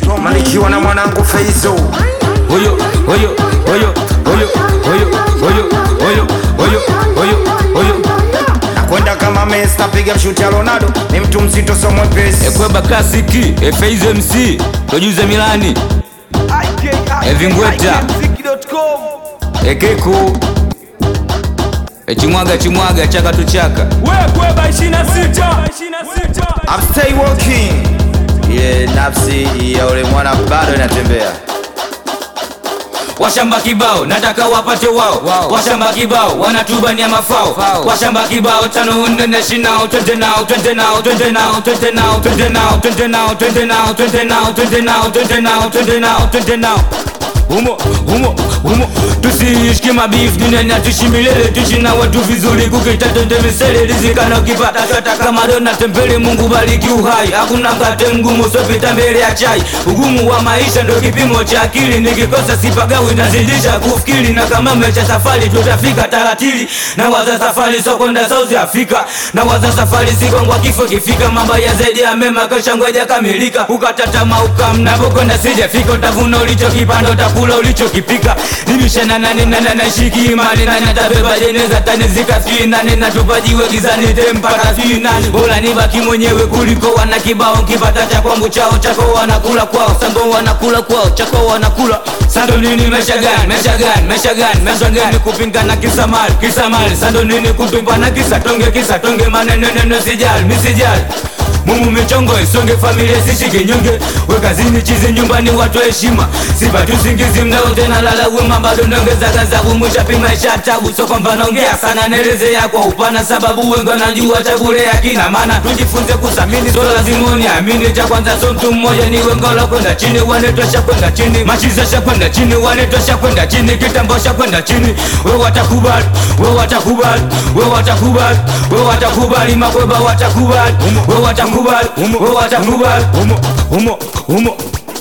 malikiwa na mwanangu Feizo Oyo, oyo, oyo, oyo, oyo, oyo, oyo, oyo, oyo, oyo. nakwenda kama Messi napiga mshuti ya Ronaldo ni mtu mzito so mwepesi Ekweba klasiki Efeizo MC Tojuze Milani Evingweta Ekeku Echimwaga chimwaga chaka tu chaka wekweba 26 I'm stay walking ile nafsi ya ule mwana bado inatembea washamba kibao nataka wapate wao Wao. washamba kibao wanatubania mafao Fao. washamba kibao tano nne na shinao twende nao twende nao twende nao twende nao twende nao twende nao twende nao twende nao twende nao twende nao twende nao twende nao humo humo humo tusiishike mabifu duniani tuishi milele tuishi na watu vizuri kukita twende misele rizikana ukipata hata kama dona tembele mungu bariki uhai hakuna mkate mgumu usopita mbele ya chai ugumu wa maisha ndo kipimo cha akili nikikosa sipagawi nazidisha kufikiri na kama mecha safari tutafika taratili na waza safari sokonda south africa na waza safari sikongwa kifo kifika mambo ya zaidi ya mema kesha ngoja kamilika ukatata ukamnapokwenda sijafika utavuna ulichokipanda utakula ulichokipika nimishana nane nane nashiki imani nane tabeba jeneza tanizika sijui nane natupajiwe gizani tempaka sijui nane bora nibaki mwenyewe kuliko wana kibao kipata cha kwangu chao chako wanakula kwao sango wanakula kwao chako wanakula sando nini mesha gani mesha gani mesha gani mesha gani kupingana kisa mali kisa mali sando nini kutumbana kisa tonge kisa tonge maneno neno sijali misijali mumu michongo isonge familia sishike nyonge wekazini chizi nyumbani watu heshima sipati usingizi mnao tena lala wema bado ndongeza gazabu mwisha pima isha tabu so kwamba naongea sana nelezea kwa upana sababu wengi wanajua tabule ya kina maana tujifunze kusamini so lazima uniamini cha kwanza so mtu mmoja ni wengola kwenda chini wanetosha kwenda chini machizesha kwenda chini wanetosha kwenda chini kitambosha kwenda chini we watakubali we watakubali we watakubali we watakubali makweba watakubali we watakubali we watakubali humo humo humo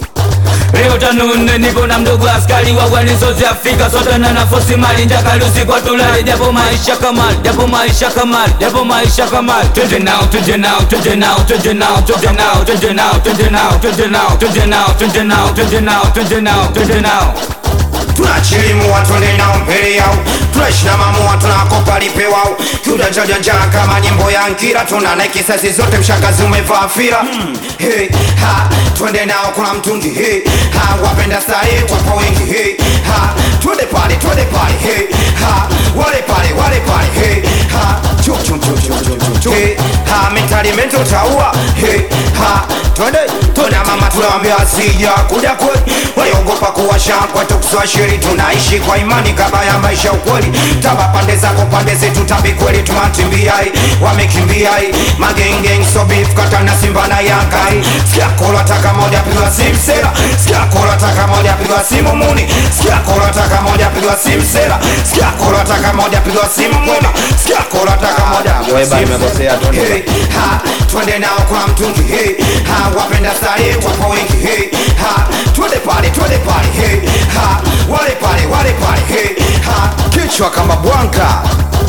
Leo tano nne nipo na mdogo askari wa gwani South Africa sote na nafosi mali njakalusi kwa tulali japo maisha kamali japo maisha kamali japo maisha kamali twende nao twende nao twende nao twende nao twende nao twende nao twende nao twende nao twende nao twende nao twende nao twende nao twende nao tunachilimua twende nao mbele yao tunaishi mamua tunakopa lipe wao tunajajanjaa kama nyimbo ya nkira tuna na kisasi zote mshakazi umevaa fira hmm. hey, ha twende nao kuna mtungi hey, ha wapenda starehe wapo wengi hey, ha twende pale twende pale hey, ha wale pale wale pale hey, ha chum chum chum chum chum chum chum hey, ha mentali mento taua hey, ha twende twende mama tunawambia sija kuja kweli waliogopa kuwasha kwetu kuswashiri tunaishi kwa imani kaba ya maisha ukweli taba pande zako pande zetu tambi kweli tumatimbiai wamekimbiai magengeng sobif kata na simba na yangai sikia kolo taka moja pigwa simu sera sikia kolo taka moja pigwa simu muni sikia kolo taka moja pigwa simu sera sikia kolo taka moja pigwa simu muni sikia kolo taka moja pigwa Weba, simu nimekosea, sera. twende. Hey, ha twende nao kwa mtungi hey, ha wapenda starehe wapo wengi hey, ha twende pale twende pale hey, ha wale pale wale pale hey, ha kichwa kama bwanka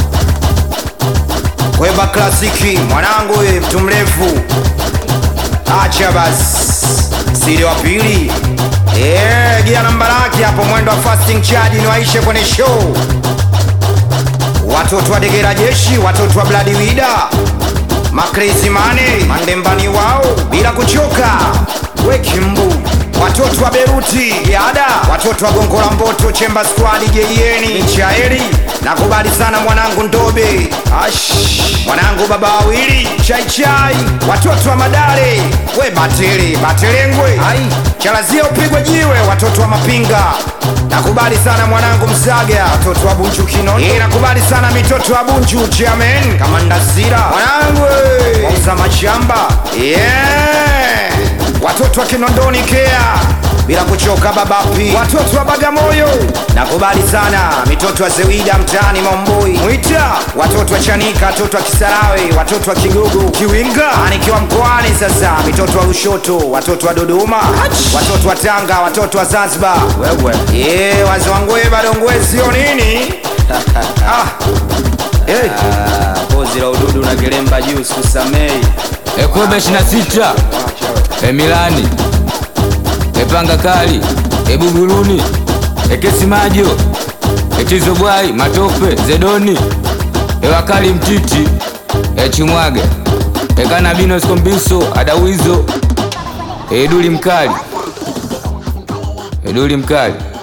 Weba klasiki mwanangu ye mtu mrefu acha basi siri wa pili Eh, gia namba lake hapo mwendo wa fasting charge ni waishe kwenye show watoto wa degera jeshi watoto wa bladi wida makrezi mane mandembani wao bila kuchoka wekimbu watoto wa beruti yada watoto wa gongo la mboto chemba squad jeieni nchaeri nakubali sana mwanangu ndobe ash mwanangu baba wawili chaichai watoto wa madare we batele batelengwe ai chalazia upigwe jiwe watoto wa mapinga nakubali sana mwanangu msaga watoto wa bunchu kinono Eh, nakubali sana mitoto wa bunchu chairman kama ndasira mwanangu eh, wauza mashamba yeah. watoto wa kinondoni kea bila kuchoka babapi watoto wa bagamoyo nakubali sana mitoto wa zewida mtaani momboi mwita watoto wa chanika watoto wa kisarawe watoto wa kigogo kiwinga nikiwa mkoani sasa mitoto wa lushoto watoto wa dodoma watoto wa tanga watoto wa zanzibar wewe yeah, wazi wangwe bado ngwe sio nini ah. hey. pozi la ududu na gelemba juu sikusamei Ekweba 26 Emilani epanga kali ebuguruni ekesimajo etizobwai matope zedoni ewakali mtiti echimwage ekanabino skombiso adawizo eduli mkali eduli mkali